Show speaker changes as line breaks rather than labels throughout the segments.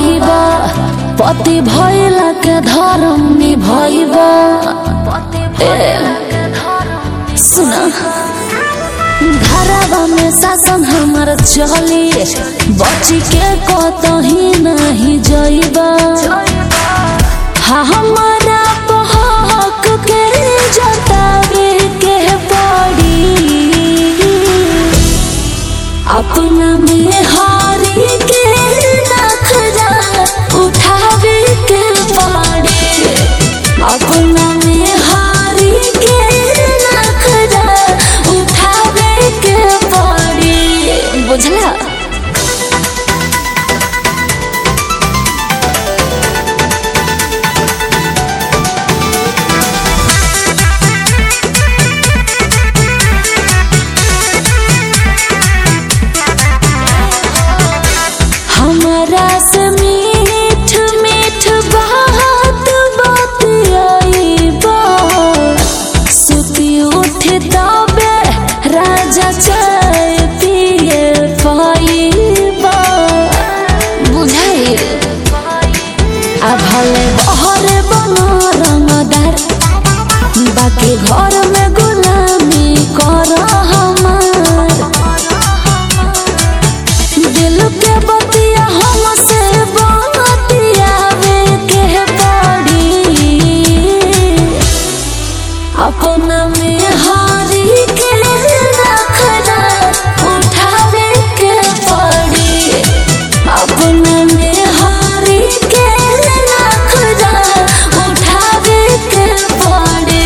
पैबा पति भैला के धर्म निभैबा सुना घरवा में शासन हमार चली बची के कतही नहीं जइबा हाँ हमारा हक के जतावे के पड़ी अपना में हारी के नखरा उठावे के पड़ी अपना में हारी के नखरा उठावे के पड़ी बुझला हमारा से मीठ मीठ बात बतियाइबा सुती उठ तबे राजा चाय पिए पाइबा बुझाई आ भले बहर बना रंगदार बाकी घर में गुलामी कर हमार दिल के बतिया हमसे बतियावे के पड़ी अपना में हारी के रखना उठावे के पड़ी अपना में हारी के रखना उठावे के पड़ी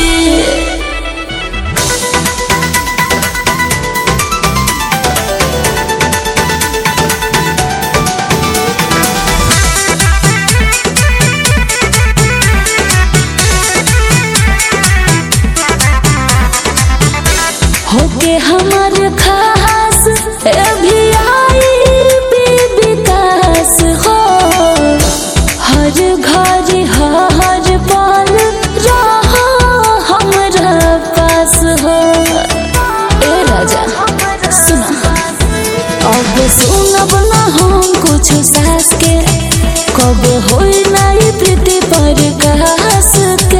होके हमर खास ए भी आई भी विकास हो हर घर हर पल रहा हमरा पास हो ए राजा सुना अब सुनब ना हम कुछ सास के कब होई नहीं प्रीति पर कास के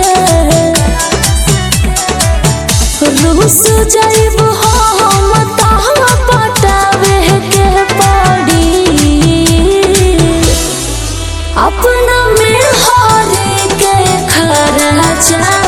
रूस जाइब हम तहाँ पटावे के पड़ी अपना में हारे के खरा